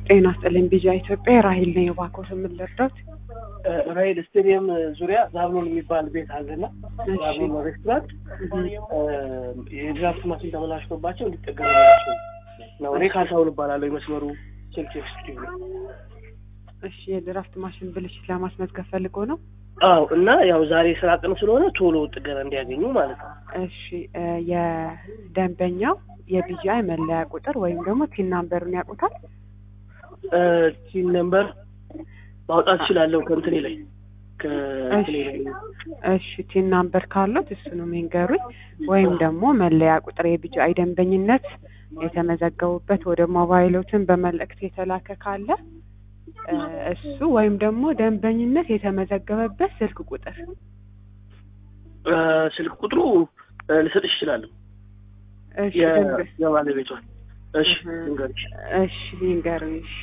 ጤና ይስጥልኝ ቢጃ ኢትዮጵያ ራሂል ነኝ። እባክዎት ምን ልርዳዎት? ራይል ስቴዲየም ዙሪያ ዛብሎን የሚባል ቤት አለና እሺ። ዛብሎን ሬስቶራንት እህ፣ የድራፍት ማሽን ተበላሽቶባቸው እንዲጠገምላቸው ነው። እኔ ካሳሁን እባላለሁ። የመስመሩ ስልክ ኤክስኪዩቲቭ ነው። እሺ የድራፍት ማሽን ብልሽት ለማስመዝገብ ፈልጎ ነው? አዎ እና ያው ዛሬ ስራ ቀን ስለሆነ ቶሎ ጥገና እንዲያገኙ ማለት ነው። እሺ እ የደንበኛው የቢጂአይ መለያ ቁጥር ወይም ደግሞ ቲን ናምበሩን ያውቁታል? ሲን ነምበር ማውጣት እችላለሁ ከእንትኔ ላይ ከእንትኔ ላይ እሺ ቲን ናምበር ካሉት እሱንም ይንገሩኝ። ወይም ደግሞ መለያ ቁጥር የቢጂአይ ደንበኝነት የተመዘገቡበት ወደ ሞባይሎትን በመልእክት የተላከ ካለ እ እሱ ወይም ደግሞ ደንበኝነት የተመዘገበበት ስልክ ቁጥር እ ስልክ ቁጥሩ እ ልሰጥሽ እችላለሁ እሺ የ- ደንበ- የባለቤቷን። እሺ እህ። ልንገርሽ እሺ ይንገሩኝ። እሺ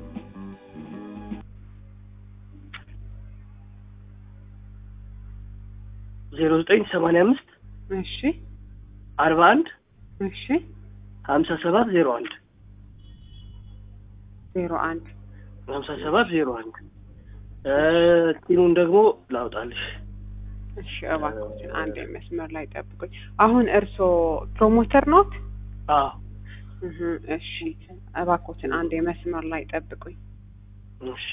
ዜሮ ዘጠኝ ሰማንያ አምስት እሺ አርባ አንድ እሺ ሀምሳ ሰባት ዜሮ አንድ ዜሮ አንድ ሀምሳ ሰባት ዜሮ አንድ ቲኑን ደግሞ ላውጣልሽ። እሺ እባክዎትን አንድ መስመር ላይ ጠብቁኝ። አሁን እርስዎ ፕሮሞተር ኖት? አዎ እህ፣ እሺ እባክዎትን አንድ መስመር ላይ ጠብቁኝ። እሺ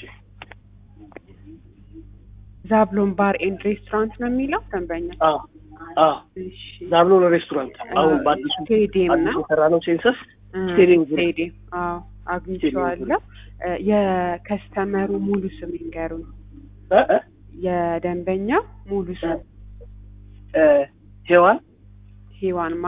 ዛብሎን ባር ኤንድ ሬስቶራንት ነው የሚለው ደንበኛ? አዎ አዎ እሺ ዛብሎን ሬስቶራንት አሁን በአዲሱ ስቴዲየም አዲሱ ነው? የሰራ ነው ሴንሰስ እ፣ ስቴዲየም ዙሪያ። ስቴዲየም አዎ አግኝቼዋለሁ። እ፣ የከስተመሩ ሙሉ ስም ይንገሩኝ። እ እ የደንበኛው ሙሉ ስም እ ሄዋን ሂዋንማ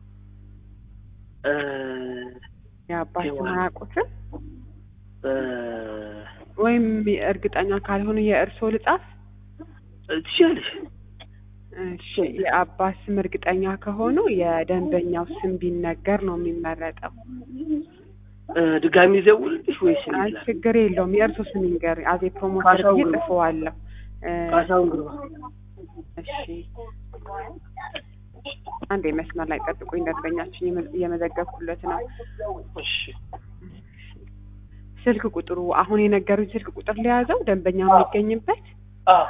እ የአባት ስም ሔዋን። አያውቁትም? እ ወይም እርግጠኛ ካልሆኑ የእርስዎ ልጻፍ? ትችላለሽ። እሺ የአባት ስም እርግጠኛ ከሆኑ የደንበኛው ስም ቢነገር ነው የሚመረጠው። እ ድጋሚ ደውልልሽ ወይስ እኔ አይ ልላክ? ችግር የለውም የእርስዎ ስም ይንገር። አዜ ፕሮሞተር ካሳሁን ብዬ ግርማ። ጽፈዋለሁ። እ፣ ካሳሁን ግርማ። እሺ አንድ መስመር ላይ ጠብቁኝ። ደንበኛችን የመ- እየመዘገብኩለት ነው። እሺ ስልክ ቁጥሩ አሁን የነገሩኝ ስልክ ቁጥር ሊያዘው ደንበኛው የሚገኝበት አዎ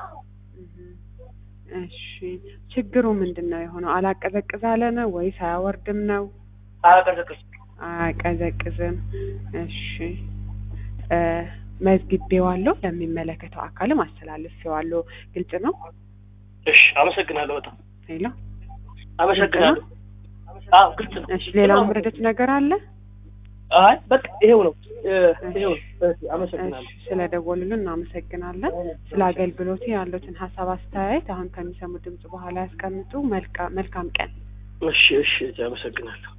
እሺ ችግሩ ምንድን ነው የሆነው? አላቀዘቅዝ አለ ነው ወይስ አያወርድም ነው? አላቀዘቀዝ አያቀዘቅዝም። እሺ እ መዝግቤዋለሁ፣ ለሚመለከተው አካልም አስተላልፌዋለሁ። ግልጽ ነው? እሺ አመሰግናለሁ። በጣም ሄሎ። አመሰግናለሁ። አዎ ግልጽ ነው። እሺ ሌላ ምረደት ነገር አለ? አይ በቃ ይሄው ነው እ ይሄው ነው። እሺ አመሰግናለሁ። እሺ ስለደወሉልን እናመሰግናለን። ስለ አገልግሎቱ ያሉትን ሀሳብ አስተያየት አሁን ከሚሰሙ ድምጽ በኋላ ያስቀምጡ። መልካ- መልካም ቀን። እሺ እሺ አመሰግናለሁ።